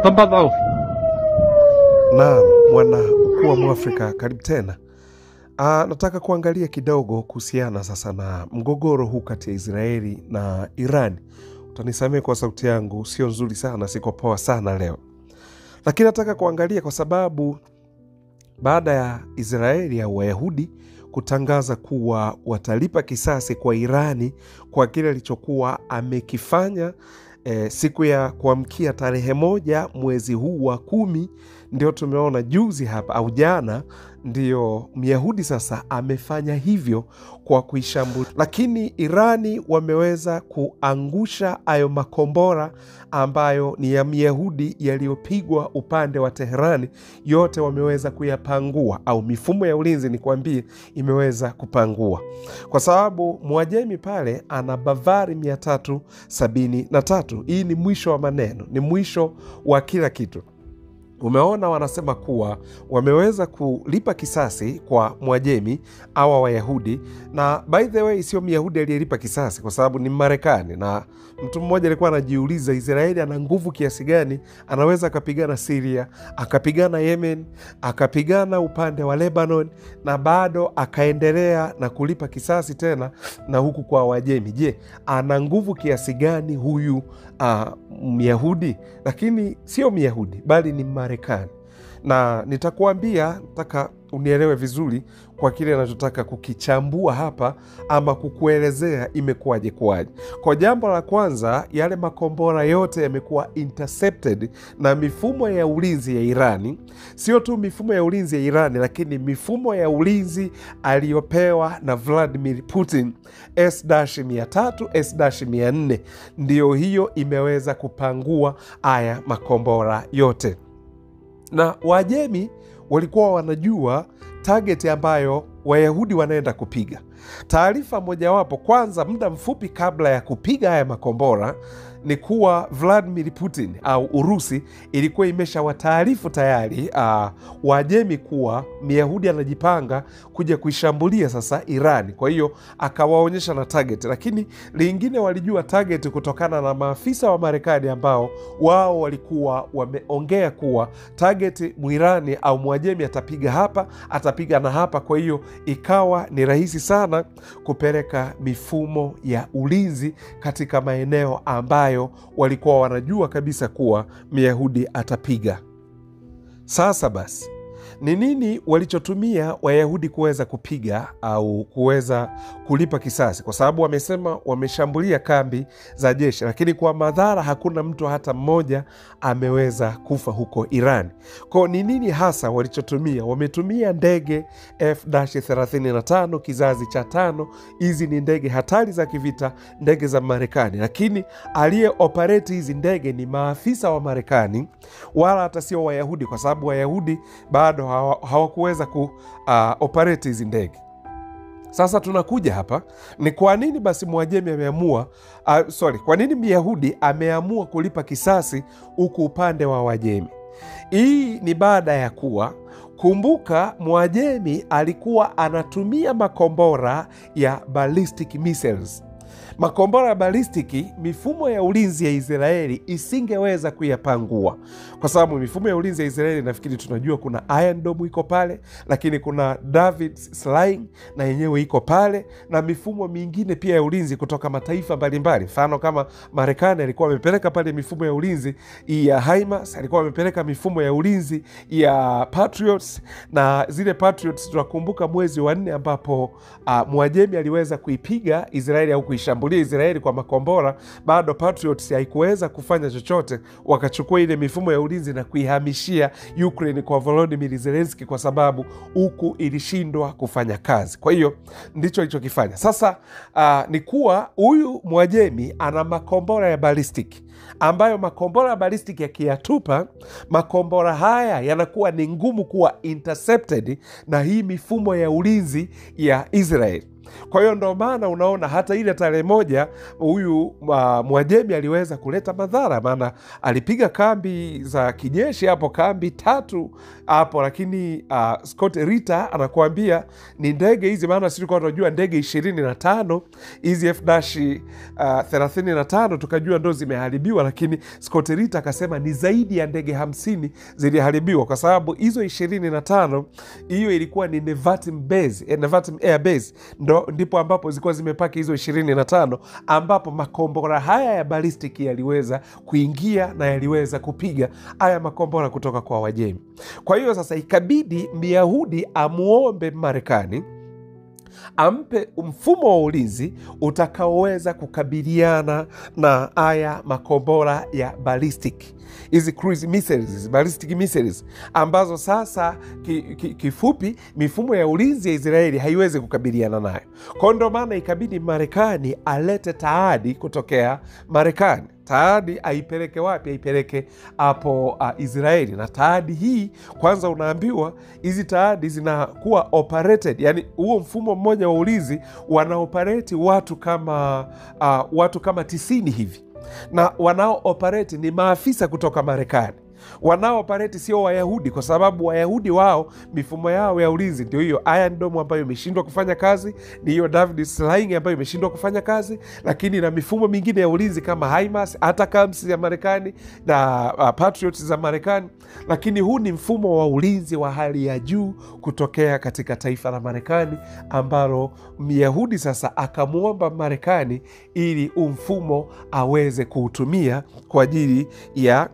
تفضل Naam, mwana ukuu wa Mwafrika, karibu tena. Ah, nataka kuangalia kidogo kuhusiana sasa na mgogoro huu kati ya Israeli na Iran. Utanisamehe kwa sauti yangu sio nzuri sana, siko poa sana leo, lakini nataka kuangalia kwa sababu baada ya Israeli au Wayahudi kutangaza kuwa watalipa kisasi kwa Irani kwa kile alichokuwa amekifanya eh, siku ya kuamkia tarehe moja mwezi huu wa kumi, ndio tumeona juzi hapa au jana, ndio Myahudi sasa amefanya hivyo kwa kuishambulia, lakini Irani wameweza kuangusha hayo makombora ambayo ni ya Myahudi yaliyopigwa upande wa Teherani, yote wameweza kuyapangua, au mifumo ya ulinzi nikwambie, imeweza kupangua, kwa sababu Mwajemi pale ana Bavari 373. Hii ni mwisho wa maneno, ni mwisho wa kila kitu. Umeona, wanasema kuwa wameweza kulipa kisasi kwa Mwajemi awa Wayahudi, na by the way, sio Myahudi aliyelipa kisasi, kwa sababu ni Marekani. Na mtu mmoja alikuwa anajiuliza, Israeli ana nguvu kiasi gani? Anaweza akapigana Siria, akapigana Yemen, akapigana upande wa Lebanon, na bado akaendelea na kulipa kisasi tena na huku kwa Wajemi. Je, ana nguvu kiasi gani huyu uh, Myahudi? Lakini sio Myahudi bali ni Marekani, na nitakuambia, nataka unielewe vizuri kwa kile anachotaka kukichambua hapa ama kukuelezea imekuwaje kuwaje. Kwa jambo la kwanza, yale makombora yote yamekuwa intercepted na mifumo ya ulinzi ya Irani. Sio tu mifumo ya ulinzi ya Irani, lakini mifumo ya ulinzi aliyopewa na Vladimir Putin S-300 S-400, ndiyo hiyo imeweza kupangua haya makombora yote na Wajemi walikuwa wanajua target ambayo Wayahudi wanaenda kupiga. Taarifa mojawapo, kwanza, muda mfupi kabla ya kupiga haya makombora ni kuwa Vladimir Putin au Urusi ilikuwa imeshawataarifu tayari uh, Wajemi kuwa Myahudi anajipanga kuja kuishambulia sasa Irani. Kwa hiyo akawaonyesha na target, lakini lingine walijua target kutokana na maafisa wa Marekani ambao wao walikuwa wameongea kuwa target Mwirani au Mwajemi atapiga hapa, atapiga na hapa. Kwa hiyo ikawa ni rahisi sana kupeleka mifumo ya ulinzi katika maeneo ambayo walikuwa wanajua kabisa kuwa Myahudi atapiga. Sasa basi, ni nini walichotumia Wayahudi kuweza kupiga au kuweza kulipa kisasi? Kwa sababu wamesema wameshambulia kambi za jeshi, lakini kwa madhara hakuna mtu hata mmoja ameweza kufa huko Iran. Kwao ni nini hasa walichotumia? Wametumia ndege F-35 kizazi cha tano. Hizi ni ndege hatari za kivita, ndege za Marekani, lakini aliye operate hizi ndege ni maafisa wa Marekani, wala hata sio Wayahudi, kwa sababu Wayahudi bado hawakuweza ku uh, operate hizi ndege. Sasa tunakuja hapa, ni kwa nini basi Mwajemi ameamua uh, sorry, kwa nini Myahudi ameamua kulipa kisasi huku upande wa Wajemi? Hii ni baada ya kuwa Kumbuka, Mwajemi alikuwa anatumia makombora ya ballistic missiles. Makombora ya balistiki, mifumo ya ulinzi ya Israeli isingeweza kuyapangua, kwa sababu mifumo ya ulinzi ya Israeli nafikiri tunajua, kuna Iron Dome iko pale, lakini kuna David Sling na yenyewe iko pale, na mifumo mingine pia ya ulinzi kutoka mataifa mbalimbali. Mfano kama Marekani alikuwa amepeleka pale mifumo ya ulinzi ya HIMARS, alikuwa amepeleka mifumo ya ulinzi ya Patriots, na zile Patriots tunakumbuka mwezi wa nne ambapo uh, Mwajemi aliweza kuipiga Israeli au kuishambulia Israeli kwa makombora, bado Patriots haikuweza kufanya chochote. Wakachukua ile mifumo ya ulinzi na kuihamishia Ukraine kwa Volodymyr Zelensky, kwa sababu huku ilishindwa kufanya kazi. Kwa hiyo ndicho alichokifanya sasa. Uh, ni kuwa huyu Mwajemi ana makombora ya balistiki ambayo makombora ya balistiki yakiyatupa makombora haya yanakuwa ni ngumu kuwa intercepted na hii mifumo ya ulinzi ya Israeli. Kwa hiyo ndo maana unaona hata ile tarehe moja huyu uh, Mwajemi aliweza kuleta madhara, maana alipiga kambi za kijeshi hapo, kambi tatu hapo, lakini uh, Scott Ritter anakuambia ni ndege hizi, maana sisi tulikuwa tunajua ndege ishirini na tano hizi f thelathini na tano tukajua ndo zimeharibiwa, lakini Scott Ritter akasema ni zaidi ya ndege hamsini ziliharibiwa kwa sababu hizo ishirini na tano hiyo ilikuwa ni Nevatim base, eh, Nevatim air base ndo ndipo ambapo zilikuwa zimepaki hizo ishirini na tano ambapo makombora haya ya ballistic yaliweza kuingia na yaliweza kupiga haya makombora kutoka kwa Wajemi. Kwa hiyo sasa ikabidi Myahudi amuombe Marekani ampe mfumo wa ulinzi utakaoweza kukabiliana na haya makombora ya ballistic hizi cruise missiles, ballistic missiles ambazo sasa ki, ki, kifupi mifumo ya ulinzi ya Israeli haiwezi kukabiliana nayo. Kwa ndo maana ikabidi Marekani alete taadi kutokea Marekani taadi aipeleke wapi? Aipeleke hapo uh, Israeli. Na taadi hii kwanza, unaambiwa hizi taadi zinakuwa operated, yani huo mfumo mmoja wa ulinzi wanaopereti watu kama uh, watu kama tisini hivi, na wanaoopereti ni maafisa kutoka Marekani wanaoopereti sio Wayahudi kwa sababu Wayahudi wao mifumo yao ya ulinzi ndio hiyo Iron Dome ambayo imeshindwa kufanya kazi, ni hiyo David Sling ambayo imeshindwa kufanya kazi, lakini na mifumo mingine ya ulinzi kama HIMARS, ATACMS ya Marekani na uh, Patriots za Marekani. Lakini huu ni mfumo wa ulinzi wa hali ya juu kutokea katika taifa la Marekani ambalo Myahudi sasa akamwomba Marekani ili huu mfumo aweze kuutumia kwa ajili ya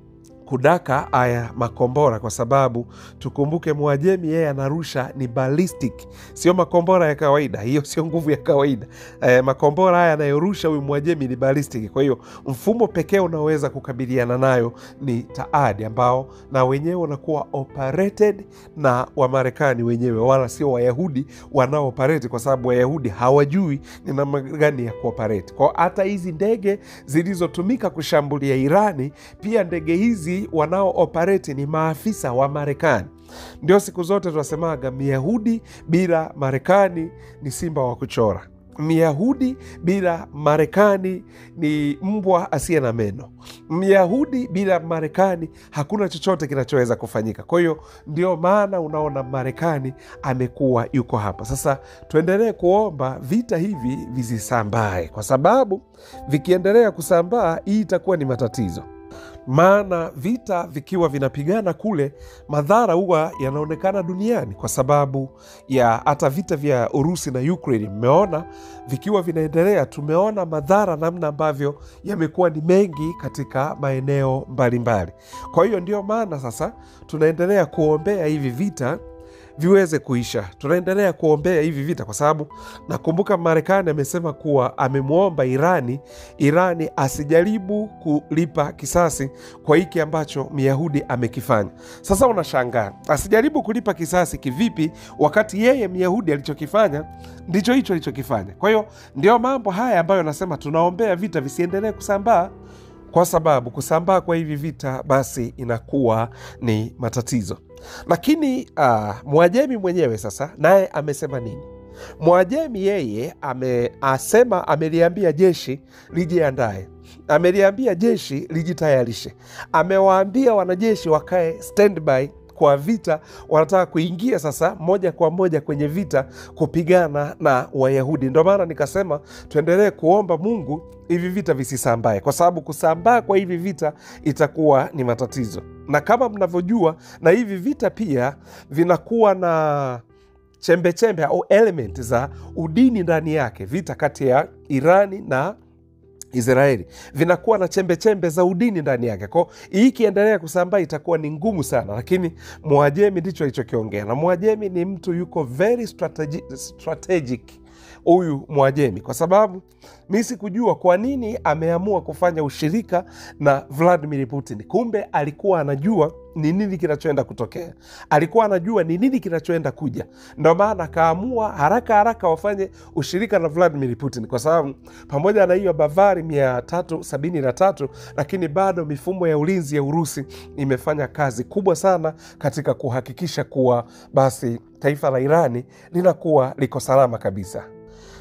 kudaka haya makombora kwa sababu tukumbuke, Mwajemi yeye anarusha ni ballistic, sio makombora ya kawaida. Hiyo sio nguvu ya kawaida. E, makombora haya anayorusha huyu Mwajemi ni ballistic. Kwa hiyo mfumo pekee unaoweza kukabiliana nayo ni taadi, ambao na wenyewe unakuwa operated na Wamarekani wenyewe, wala sio Wayahudi wanaooperate, kwa sababu Wayahudi hawajui ni namna gani ya kuoperate. Kwao hata hizi ndege zilizotumika kushambulia Irani, pia ndege hizi wanaooperate ni maafisa wa Marekani. Ndio siku zote tunasemaga Myahudi bila Marekani ni simba wa kuchora. Myahudi bila Marekani ni mbwa asiye na meno. Myahudi bila Marekani hakuna chochote kinachoweza kufanyika. Kwa hiyo ndio maana unaona Marekani amekuwa yuko hapa. Sasa tuendelee kuomba vita hivi visisambae, kwa sababu vikiendelea kusambaa, hii itakuwa ni matatizo maana vita vikiwa vinapigana kule, madhara huwa yanaonekana duniani, kwa sababu ya hata vita vya Urusi na Ukraine. Mmeona vikiwa vinaendelea, tumeona madhara namna ambavyo yamekuwa ni mengi katika maeneo mbalimbali. Kwa hiyo ndio maana sasa tunaendelea kuombea hivi vita viweze kuisha. Tunaendelea kuombea hivi vita kwa sababu nakumbuka Marekani amesema kuwa amemwomba Irani, Irani asijaribu kulipa kisasi kwa hiki ambacho Myahudi amekifanya. Sasa unashangaa asijaribu kulipa kisasi kivipi, wakati yeye Myahudi alichokifanya ndicho hicho alichokifanya. Kwa hiyo ndio mambo haya ambayo nasema tunaombea vita visiendelee kusambaa kwa sababu kusambaa kwa hivi vita basi inakuwa ni matatizo. Lakini uh, Mwajemi mwenyewe sasa naye amesema nini? Mwajemi yeye ameasema, ameliambia jeshi lijiandae, ameliambia jeshi lijitayarishe, amewaambia wanajeshi wakae standby kwa vita, wanataka kuingia sasa moja kwa moja kwenye vita kupigana na Wayahudi. Ndio maana nikasema tuendelee kuomba Mungu hivi vita visisambae, kwa sababu kusambaa kwa hivi vita itakuwa ni matatizo, na kama mnavyojua, na hivi vita pia vinakuwa na chembechembe au element za udini ndani yake. Vita kati ya Irani na Israeli vinakuwa na chembe chembe za udini ndani yake. Kwao hii ikiendelea kusambaa itakuwa ni ngumu sana, lakini Mwajemi ndicho alichokiongea, na Mwajemi ni mtu yuko very strategic, strategic huyu Mwajemi kwa sababu mi sikujua kwa nini ameamua kufanya ushirika na Vladimir Putin. Kumbe alikuwa anajua ni nini kinachoenda kutokea, alikuwa anajua ni nini kinachoenda kuja. Ndo maana akaamua haraka haraka wafanye ushirika na Vladimir Putin, kwa sababu pamoja na hiyo Bavari mia tatu sabini na tatu lakini bado mifumo ya ulinzi ya Urusi imefanya kazi kubwa sana katika kuhakikisha kuwa basi taifa la Irani linakuwa liko salama kabisa.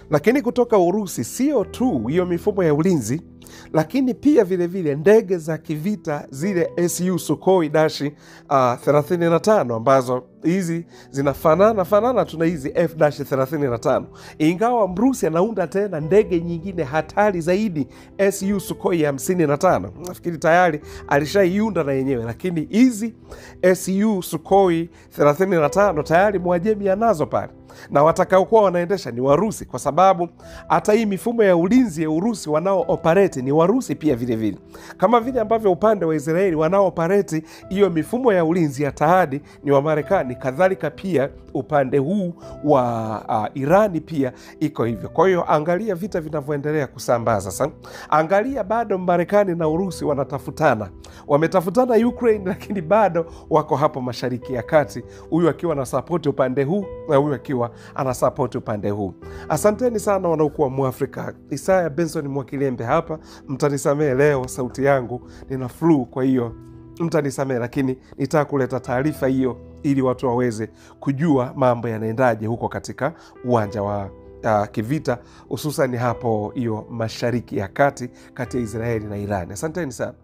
lakini kutoka Urusi sio tu hiyo mifumo ya ulinzi, lakini pia vilevile ndege za kivita zile su Sukhoi dashi uh, 35 ambazo hizi zinafanana fanana tuna hizi f 35 ingawa Mrusi anaunda tena ndege nyingine hatari zaidi su Sukhoi 55. Nafikiri tayari alishaiunda na yenyewe, lakini hizi su Sukhoi 35 tayari Mwajemi anazo pale na watakaokuwa wanaendesha ni Warusi, kwa sababu hata hii mifumo ya ulinzi ya Urusi wanao operate ni Warusi pia vilevile vile. Kama vile ambavyo upande wa Israeli wanao operate hiyo mifumo ya ulinzi ya Tahadi ni wa Marekani, kadhalika pia upande huu wa uh, Irani pia iko hivyo. Kwa hiyo angalia vita vinavyoendelea kusambaa sasa. Angalia bado Marekani na Urusi wanatafutana, wametafutana Ukraine, lakini bado wako hapo Mashariki ya Kati, huyu akiwa na sapoti upande huu na huyu akiwa anasapoti upande huu. Asanteni sana wanaokuwa Mwafrika. Isaya Benson Mwakilembe hapa, mtanisamee leo sauti yangu nina flu, kwa hiyo mtanisamee, lakini nitaka kuleta taarifa hiyo ili watu waweze kujua mambo yanaendaje huko katika uwanja wa uh, kivita, hususan hapo hiyo Mashariki ya Kati, kati ya Israeli na Irani. Asanteni sana.